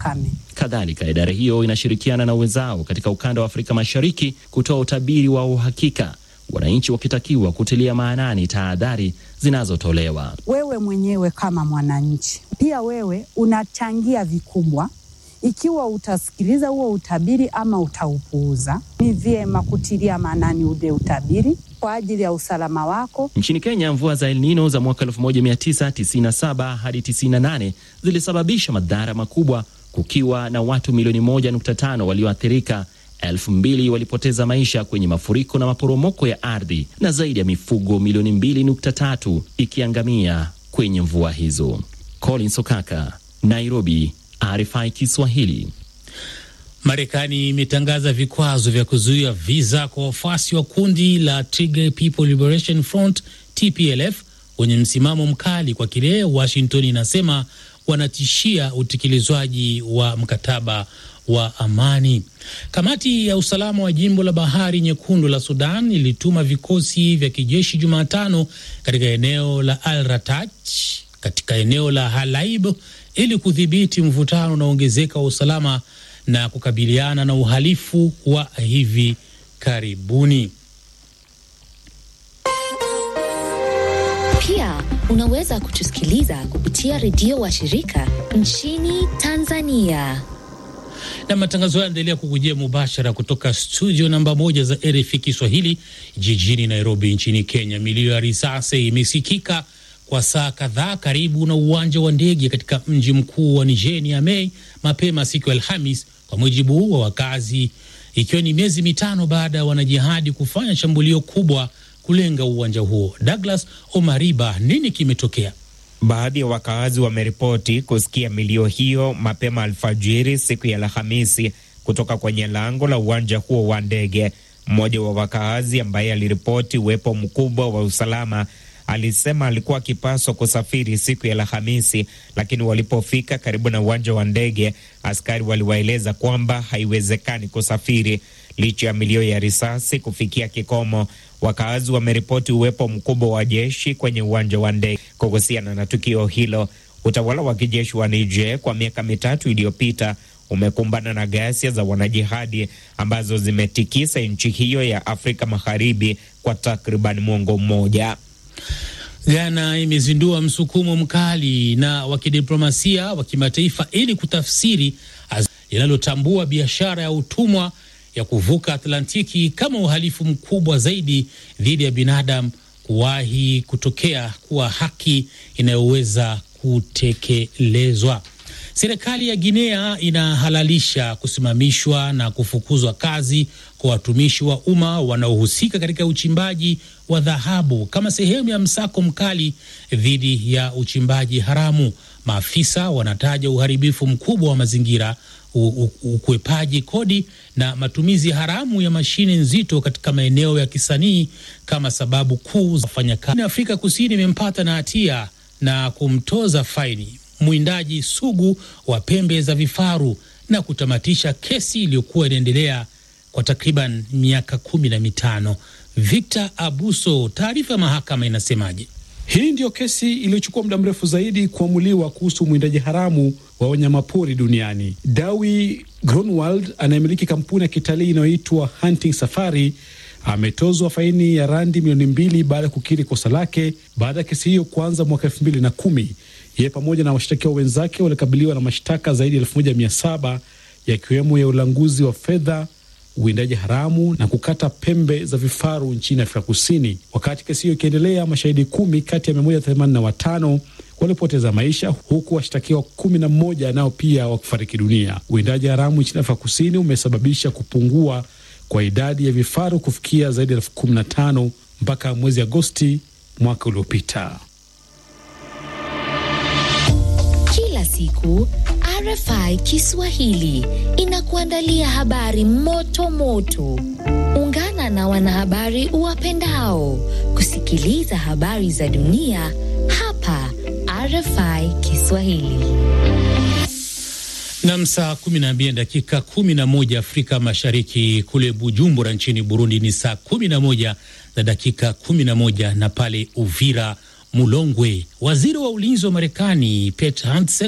ukame. Kadhalika, idara hiyo inashirikiana na wenzao katika ukanda wa Afrika Mashariki kutoa utabiri wa uhakika, wananchi wakitakiwa kutilia maanani tahadhari zinazotolewa. Wewe mwenyewe kama mwananchi, pia wewe unachangia vikubwa ikiwa utasikiliza huo utabiri ama utaupuuza. Ni vyema kutilia maanani ule utabiri kwa ajili ya usalama wako. Nchini Kenya, mvua za El Nino za mwaka 1997 hadi 98 zilisababisha madhara makubwa, kukiwa na watu milioni 1.5 walioathirika, elfu mbili walipoteza maisha kwenye mafuriko na maporomoko ya ardhi, na zaidi ya mifugo milioni 2.3 ikiangamia kwenye mvua hizo. Colin Sokaka, Nairobi, RFI Kiswahili. Marekani imetangaza vikwazo vya kuzuia viza kwa wafuasi wa kundi la Tigray People Liberation Front TPLF wenye msimamo mkali kwa kile Washington inasema wanatishia utekelezwaji wa mkataba wa amani. Kamati ya usalama wa jimbo la Bahari Nyekundu la Sudan ilituma vikosi vya kijeshi Jumatano katika eneo la Al Ratach katika eneo la Halaib ili kudhibiti mvutano unaoongezeka wa usalama na kukabiliana na uhalifu wa hivi karibuni. Pia unaweza kutusikiliza kupitia redio wa shirika nchini Tanzania. Na matangazo haya yanaendelea kukujia mubashara kutoka studio namba moja za RFI Kiswahili jijini Nairobi nchini Kenya. Milio ya risasi imesikika kwa saa kadhaa karibu na uwanja wa ndege katika mji mkuu wa Niger Niamey mapema siku ya Alhamis, kwa mujibu wa wakazi, ikiwa ni miezi mitano baada ya wanajihadi kufanya shambulio kubwa kulenga uwanja huo. Douglas Omariba, nini kimetokea? Baadhi ya wakaazi wameripoti kusikia milio hiyo mapema alfajiri siku ya Alhamisi kutoka kwenye lango la uwanja huo wa ndege. Mmoja wa wakaazi ambaye aliripoti uwepo mkubwa wa usalama alisema alikuwa akipaswa kusafiri siku ya Alhamisi, lakini walipofika karibu na uwanja wa ndege, askari waliwaeleza kwamba haiwezekani kusafiri. Licha ya milio ya risasi kufikia kikomo, wakaazi wameripoti uwepo mkubwa wa jeshi kwenye uwanja wa ndege. Kuhusiana na tukio hilo, utawala wa kijeshi wa Niger kwa miaka mitatu iliyopita umekumbana na ghasia za wanajihadi ambazo zimetikisa nchi hiyo ya Afrika Magharibi kwa takriban mwongo mmoja. Ghana imezindua msukumo mkali na wa kidiplomasia wa kimataifa ili kutafsiri linalotambua biashara ya utumwa ya kuvuka Atlantiki kama uhalifu mkubwa zaidi dhidi ya binadamu kuwahi kutokea kuwa haki inayoweza kutekelezwa. Serikali ya Guinea inahalalisha kusimamishwa na kufukuzwa kazi kwa watumishi wa umma wanaohusika katika uchimbaji wa dhahabu kama sehemu ya msako mkali dhidi ya uchimbaji haramu. Maafisa wanataja uharibifu mkubwa wa mazingira, ukwepaji kodi na matumizi haramu ya mashine nzito katika maeneo ya kisanii kama sababu kuu za wafanyakazi. Afrika Kusini imempata na hatia na kumtoza faini mwindaji sugu wa pembe za vifaru na kutamatisha kesi iliyokuwa inaendelea kwa takriban miaka kumi na mitano. Victor Abuso, taarifa ya mahakama inasemaje? Hii ndiyo kesi iliyochukua muda mrefu zaidi kuamuliwa kuhusu mwindaji haramu wa wanyamapori duniani. Dawi Grunwald anayemiliki kampuni ya kitalii inayoitwa Hunting Safari ametozwa faini ya randi milioni mbili baada ya kukiri kosa lake baada ya kesi hiyo kuanza mwaka elfu mbili na kumi. Yeye pamoja na washtakiwa wenzake walikabiliwa na mashtaka zaidi ya elfu moja mia saba yakiwemo ya ulanguzi wa fedha, uwindaji haramu na kukata pembe za vifaru nchini Afrika Kusini. Wakati kesi hiyo ikiendelea, mashahidi kumi kati ya mia moja themanini na watano walipoteza maisha huku washtakiwa kumi na mmoja nao pia wakifariki dunia. Uwindaji haramu nchini Afrika Kusini umesababisha kupungua kwa idadi ya vifaru kufikia zaidi ya elfu kumi na tano mpaka mwezi Agosti mwaka uliopita. Kila siku RFI Kiswahili inakuandalia habari moto moto. Ungana na wanahabari uwapendao kusikiliza habari za dunia hapa RFI Kiswahili. Nam, saa 12 dakika 11 Afrika Mashariki. Kule Bujumbura nchini Burundi ni saa 11 na dakika 11, na pale Uvira Mulongwe, waziri wa ulinzi wa Marekani Pete Hegseth